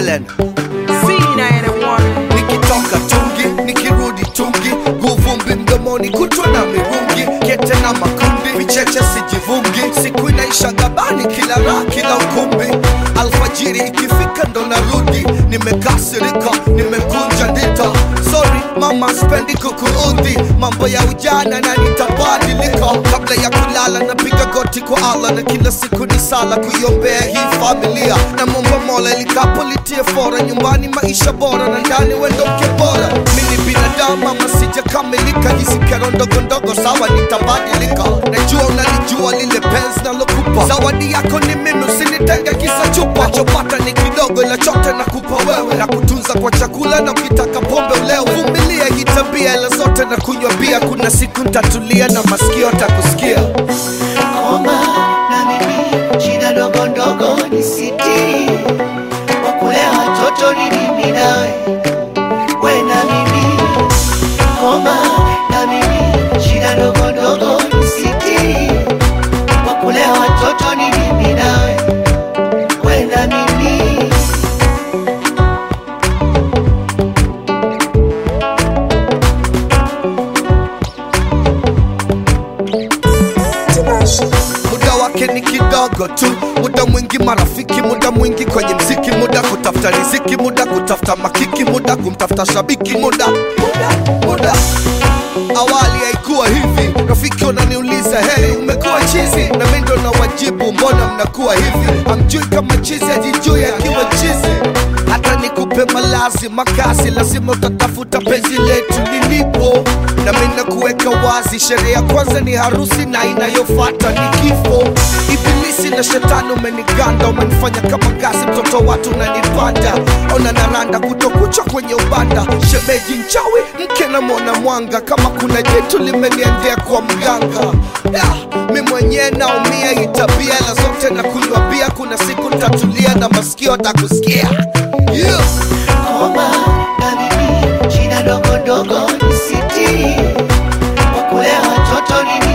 Helen C91 nikitoka tungi nikirudi tungi guvumbi mdomoni kutwa na mirungi kete na makundi vicheche sijivungi siku inaisha gabani kila raha kila ukumbi alfajiri ikifika ndo narudi nimekasirika nimekunja ndita sorry mama spendi kukuudhi mambo ya ujana na nitabadilika kabla ya kulala napiga goti kwa allah na kila siku ni sala kuiombea hii familia na momba mola likapo litie fora nyumbani maisha bora na ndani wendoke bora mini binadamu ama sijakamilika hizi kero ndogo ndogo sawa nitabadilika najua unalijua lile penzi nalokupa zawadi yako ni mimi usinitenge kisa chupa nachopata ni kidogo ila chote nakupa wewe na kutunza kwa chakula na ukitaka pombe ulewe vumilia hii tabia ila zote na kunywa bia kuna siku ntatulia na masikio atakusikia Koma na mimi shida ndogo ndogo ni siti kwa kulea watoto ni mimi nawe we na mimi Koma na mimi shida ndogo ndogo ni siti kwa kulea watoto ni mimi nawe we na mimi muda wake ni kidogo tu muda mwingi marafiki muda mwingi kwenye mziki muda kutafuta riziki muda kutafuta makiki muda kumtafuta shabiki muda muda muda awali haikuwa hivi rafiki unaniuliza heri umekuwa chizi na mi ndo na wajibu mbona mnakuwa hivi amjui kama chizi ajijui akiwa chizi hata nikupe malazi makazi lazima utatafuta penzi letu lilipo na mi nakuweka wazi sherehe ya kwanza ni harusi na inayofata ni kifo ibilisi na shetani umeniganda umenifanya kama ngazi mtoto watu unanipanda ona naranda kutokucha kwenye ubanda shemeji nchawi mke na mwana mwanga kama kuna jitu limeniendea kwa mganga da, mi mwenyewe naumia itabia ila zote na kunywa bia kuna siku ntatulia na masikio takusikia yeah. Koma na mimi shida ndogo ndogo ni siti kwa kulea watoto ni